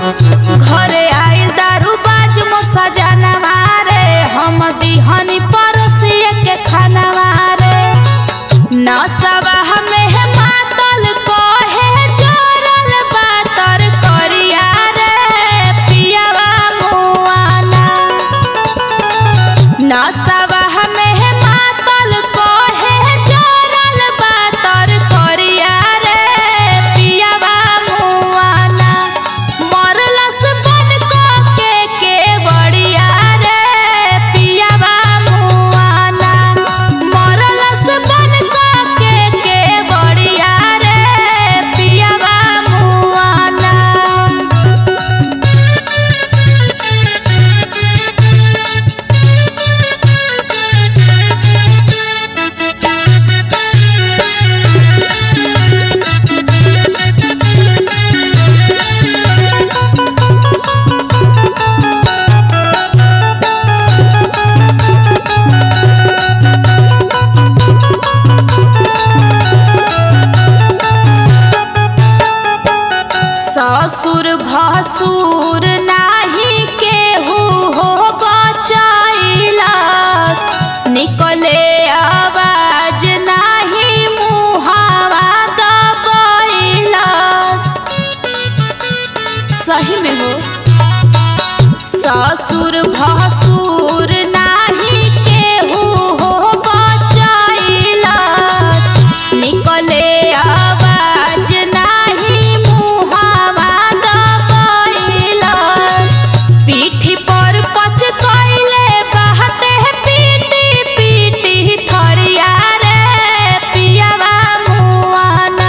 घरे आइल दारू बाज मोर सजनवा रे हम दिहनी परोसिए के खानवा रे नसवा हमें मातल कहे जोरल बातर करिया रे पियावा मुआना नसवा हमें मातल कहे जोरल बातर करिया रे पियावा मुआना मरलस बन के के बड़िया रे पियावा मुआना मरलस बन के के बड़िया रे पियावा मुआना ससुर भसुर नाही केहू हो बचैलस निकले आवाज नाही मुहावा दबैलस सही में हो ससुर भसुर नाही केहू हो बचैलस निकले आवाज नाही मुहावा दबैलस पीठी पर पच कैले बहते पीटी पीटी थरिया रे पियावा मुआना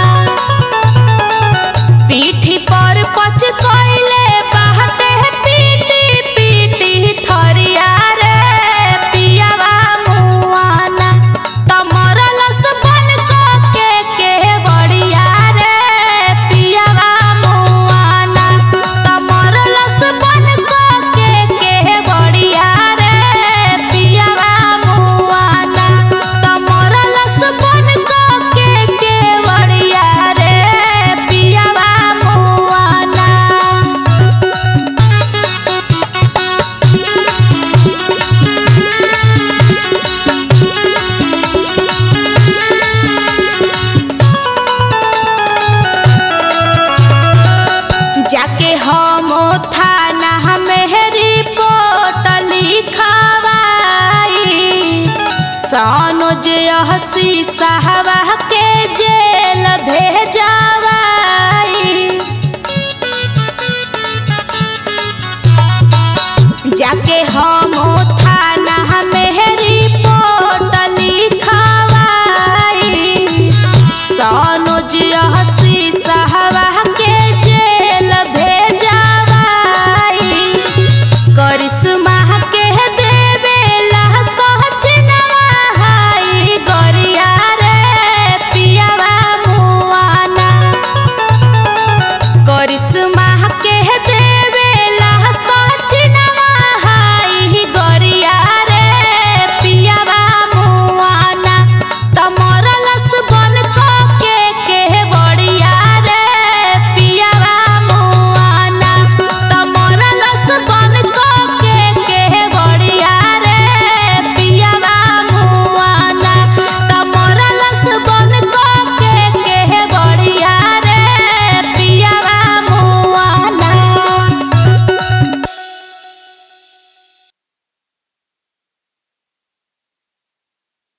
पीठी पर पच कैले बहते पीटी पीटी थरिया रे पियावा मुआना तमरलस बन के के बड़िया रे पियावा मुआना तमरलस बन के के बड़िया रे पियावा मुआना तमरलस बन के के बड़िया रे पियावा मुआना जाके हम थाना में रिपोर्ट लिखवाई सनोज हसी साहबा के जेल भेजवाई